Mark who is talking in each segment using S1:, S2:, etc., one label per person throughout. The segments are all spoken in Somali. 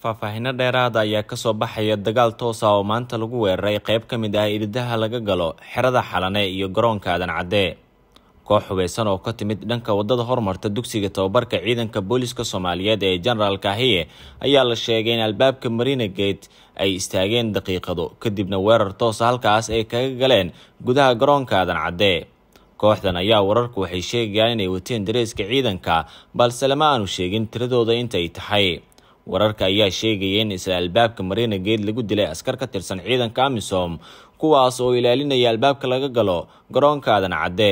S1: faahfaahinno dheeraada ayaa kasoo baxaya dagaal toos ah oo maanta lagu weeraray qayb ka mid ah iridaha laga galo xerada xalane iyo garoonka aadan cadde koox hubeysan oo ka timid dhanka wadada hormarta dugsiga tababarka ciidanka booliska soomaaliyeed ee jenaraal kahiye ayaa la sheegay in albaabka marina gate ay istaageen daqiiqado kadibna weerar toosa halkaas ay kaga galeen gudaha garoonka aadan cadde kooxdan ayaa wararku waxay sheegayaan inay wateen dareeska ciidanka balse lama aanu sheegin tiradooda intay tahay wararka ayaa sheegaya in isla albaabka marina geed lagu dilay askar ka tirsan ciidanka amisom kuwaas oo ilaalinaya albaabka laga galo garoonka aadan cadde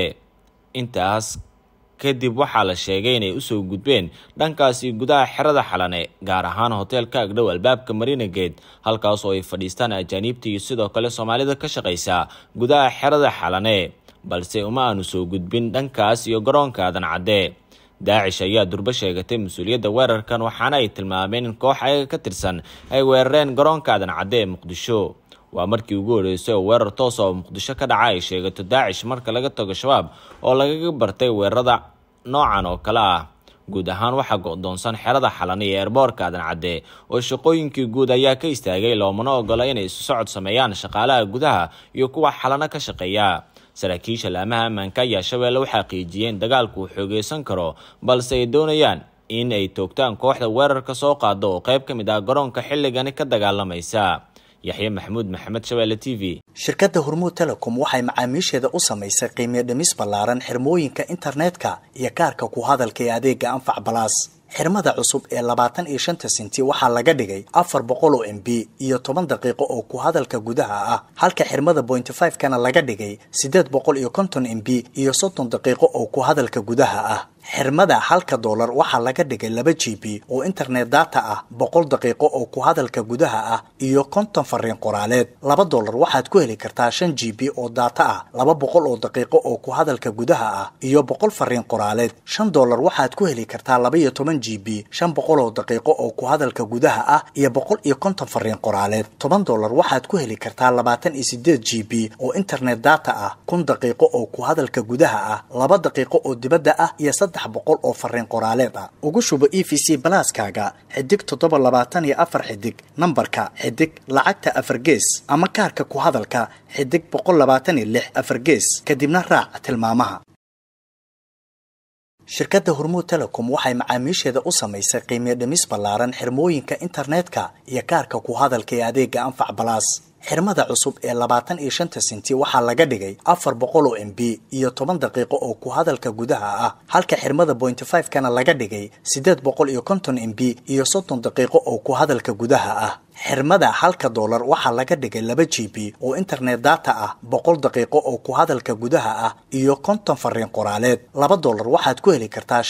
S1: intaas kadib waxaa la sheegay inay usoo gudbeen dhankaasi gudaha xerada xalane gaar ahaan hoteelka agdhow albaabka marina gate halkaas oo ay fadhiistaan ajaaniibta iyo sidoo kale soomaalida ka shaqaysa gudaha xerada xalane balse uma aanu soo gudbin dhankaas iyo garoonka aadan cadde daacish ayaa durbo sheegatay mas-uuliyadda weerarkan waxaana ay tilmaameen in koox ayaga ka tirsan ay weerareen garoonka aadan cadde ee muqdisho waa markii ugu horeysay oo weerar toosa oo muqdisho ka dhaca ay sheegato daacish marka laga tago shabaab oo lagaga bartay weerarada noocan oo kale ah guud ahaan waxaa go-doonsan xerada xalani ee eerboorka aadan cadde oo shaqooyinkii guud ayaa ka istaagay loomana ogola inay isu socod sameeyaan shaqaalaha gudaha iyo kuwa xalano ka shaqeeya saraakiisha laamaha ammaanka ayaa shabeelle u xaqiijiyeen dagaalku uu xoogeysan karo balse ay doonayaan in ay toogtaan kooxda weerarka soo qaada oo qayb ka mid ah garoonka xilligani ka dagaalamaysa yaxye maxamuud maxamed shabeelle t v
S2: shirkadda hormuud telecom waxay macaamiisheeda u samaysay qiimiyo dhimis ballaaran xirmooyinka internetka iyo kaarka ku hadalka ee adeega anfac balaas xirmada cusub ee labaatan iyo shanta senti waxaa laga dhigay afar boqol oo m b iyo toban daqiiqo oo ku hadalka gudaha ah halka xirmada pointy five kana laga dhigay siddeed boqol iyo konton m b iyo soddon daqiiqo oo ku hadalka gudaha ah xirmada halka doolar waxaa laga dhigay laba g b oo internet data ah boqol daqiiqo oo ku hadalka gudaha ah iyo konton fariin qoraaleed laba doolar waxaad ku heli kartaa shan g b oo data ah laba boqol oo daqiiqo oo ku hadalka gudaha ah iyo boqol fariin qoraaleed shan doolar waxaad ku heli kartaa laba iyo toban g b shan boqol oo daqiiqo oo ku hadalka gudaha ah iyo boqol iyo konton fariin qoraaleed toban doolar waxaad ku heli kartaa labaatan iyo sideed g b oo internet data ah kun daqiiqo oo ku hadalka gudaha ah laba daqiiqo oo dibadda ah iyo boqol oo fariin qoraaleed ah ugu shubo e v c balaaskaaga xidig toddoba labaatan iyo afar xidig nambarka xidig lacagta afar gees ama kaarka ku hadalka xidig boqol labaatan iyo lix afar gees kadibna raac tilmaamaha shirkadda hormuud telecom waxay macaamiisheeda u samaysay qiimiyo dhimis ballaaran xirmooyinka internetka iyo kaarka ku hadalka ee adeega anfac balaas xirmada cusub ee labaatan iyo shanta senti waxaa laga dhigay afar boqol oo m b iyo toban daqiiqo oo ku hadalka gudaha ah halka xirmada pointy five kana laga dhigay siddeed boqol iyo konton m b iyo soddon daqiiqo oo ku hadalka gudaha ah xirmada halka doolar waxaa laga dhigay laba g b oo internet data ah boqol daqiiqo oo ku hadalka gudaha ah iyo konton fariin qoraaleed laba doolar waxaad ku heli kartaa